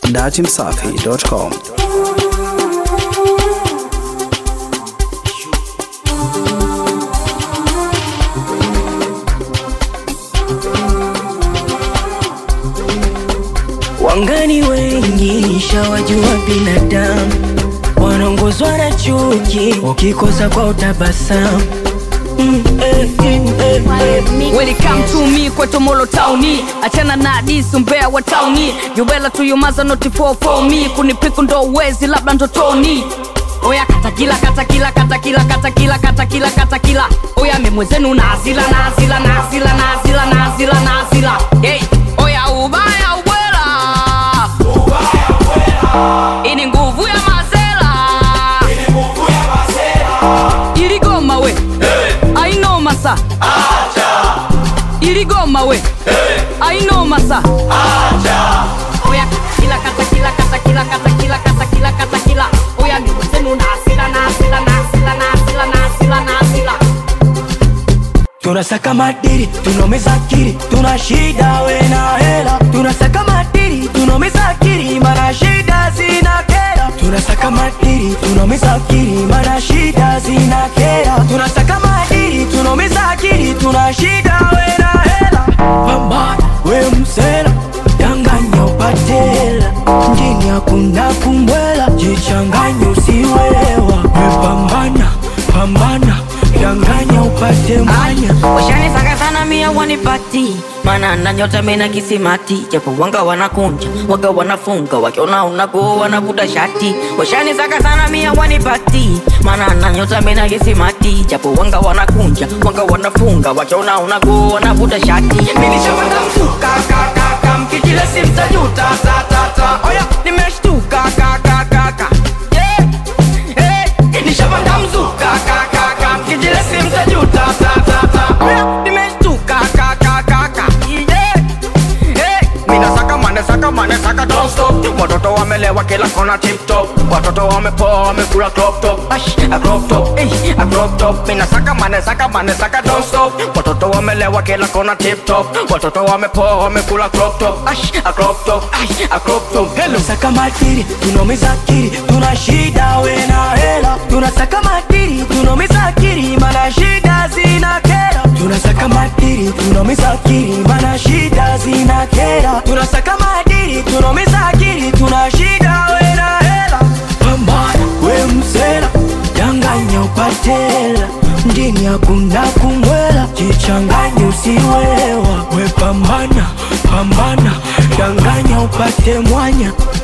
datimsafi.com. Wangani wengi shawajua binadamu wanaongozwa na chuki, ukikosa kwa utabasamu Mm, eh, eh, eh, eh. Welcome to me kwa Tomolo Towni, achana na hadisi umbea wa tauni. You better to your mother not for for me. Kunipiku ndo uwezi labda ndotoni. Oya kata kila kata kila kata kila kata kila kata kila kata kila. Oya memwezenu na asila na asila na asila na asila na asila na asila. Hey, oya ubaya ubwela. Ini nguvu ya mazela. Iligoma we. Ainoma sa. Iligoma we. Ainoma sa. Oya kila kata kila kata kila kata kila kata kila kata kila. Oya ni wazenu na asila na asila na asila na asila na asila na asila. tunasaka madiri tunomeza akili tuna shida we na hela tunasaka madiri tunomeza akili mana shida zina kera tunasaka madiri tunomeza akili mana shida zina kera tunasaka madiri tunomeza akili tuna shida we na hela pambana we msela danganya upatela mjini hakuna kumbwela jichanganye usiwewa we pambana pambana danganya upate mwanya washanisaka sana mia wanipati mana na nyota mena kisimati japo wanga wanakunja waga wanafunga wakiona unago wanavuta shati washanisaka sana mia wanipati mana na nyota mena kisimati japo wanga wanakunja wanga wanafunga wakiona unago wanavuta shati Nilishapata msuka kakaka mkijile simtajuta tatata oya nimeshtuka kakakaka yeah. hey. Nishapata mzuka kakaka mkijile simtajuta tatata oya nimeshtuka kakakaka yeah. hey. Minasaka mane saka mane saka don't stop Watoto wamelewa kila kona tip top Watoto wamepoa wamekula crop top Ash, a crop top, eh, a crop top Mina saka mane saka mane saka don't stop Watoto wamelewa kila kona tip top Watoto wamepoa wamekula crop top Ash, a crop top, ash, a crop top Hello Saka matiri, tunomiza akili Tuna shida we na hela Tunasaka matiri, tunomiza akili Mana shida zina kera Tunasaka matiri, tunomiza akili Mana shida zina kera Tunasaka matiri, tunomiza akili Tuna shida we na hela Pambana we msela Danganya upatela Mjini hakuna kumwela Jichanganye usiwewa We pambana, pambana Danganya upate mwanya